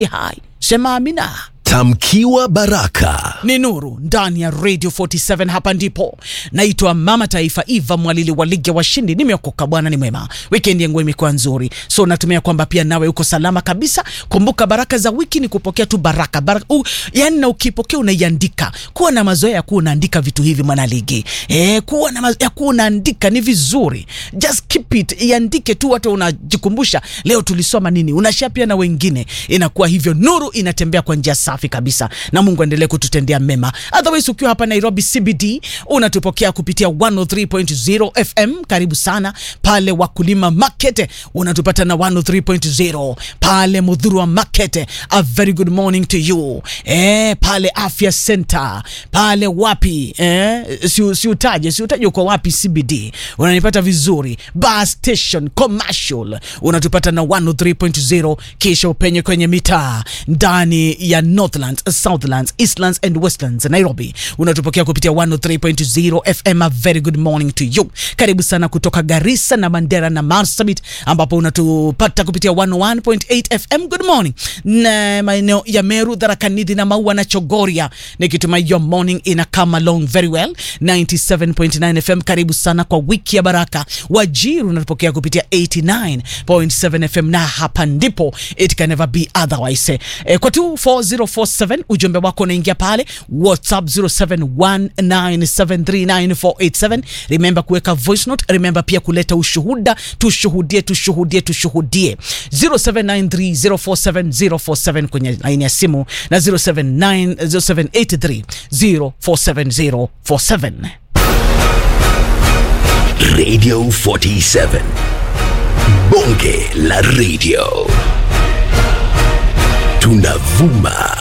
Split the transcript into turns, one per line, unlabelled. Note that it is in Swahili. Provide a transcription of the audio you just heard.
hai sema amina
Tamkiwa baraka.
ni nuru ndani ya radio 47 hapa ndipo naitwa mama taifa eva mwalili wa ligi ya washindi nimeokoka bwana ni mwema wikendi yangu imekuwa nzuri so natumia kwamba pia nawe uko salama kabisa kumbuka baraka za wiki ni kupokea tu baraka, baraka u, yani na ukipokea unaiandika kuwa na mazoea ya kuwa unaandika vitu hivi mwanaligi e, kuwa na mazoea ya kuwa unaandika ni vizuri just keep it iandike tu hata unajikumbusha leo tulisoma nini unashia pia na wengine inakuwa hivyo nuru inatembea kwa njia safi kabisa na mungu aendelee kututendea mema otherwise ukiwa hapa nairobi cbd unatupokea kupitia 103.0 fm karibu sana pale wakulima market unatupata na 103.0 pale mudhurwa market a very good morning to you eh, pale afya center pale wapi eh, si, siutaje siutaje uko wapi cbd unanipata vizuri bus station commercial unatupata na 103.0 kisha upenye kwenye mitaa ndani ya northlands southlands eastlands and westlands nairobi unatupokea kupitia 103.0 fm a very good morning to you karibu sana kutoka garissa na mandera na marsabit ambapo unatupata kupitia 101.8 fm good morning na maeneo ya meru dharakanidi na maua na chogoria nikitumai your morning ina come along very well 97.9 fm karibu sana kwa wiki ya baraka wajiri unatupokea kupitia 89.7 fm na hapa ndipo it can never be otherwise e, kwa 24047 ujumbe wako unaingia pale whatsapp 0719739487 remember kuweka voice note remember pia kuleta ushuhuda tushuhudie tushuhudie tushuhudie 0793047047 kwenye laini ya simu na 079 0783047047
Radio 47. Bonge la radio. Tunavuma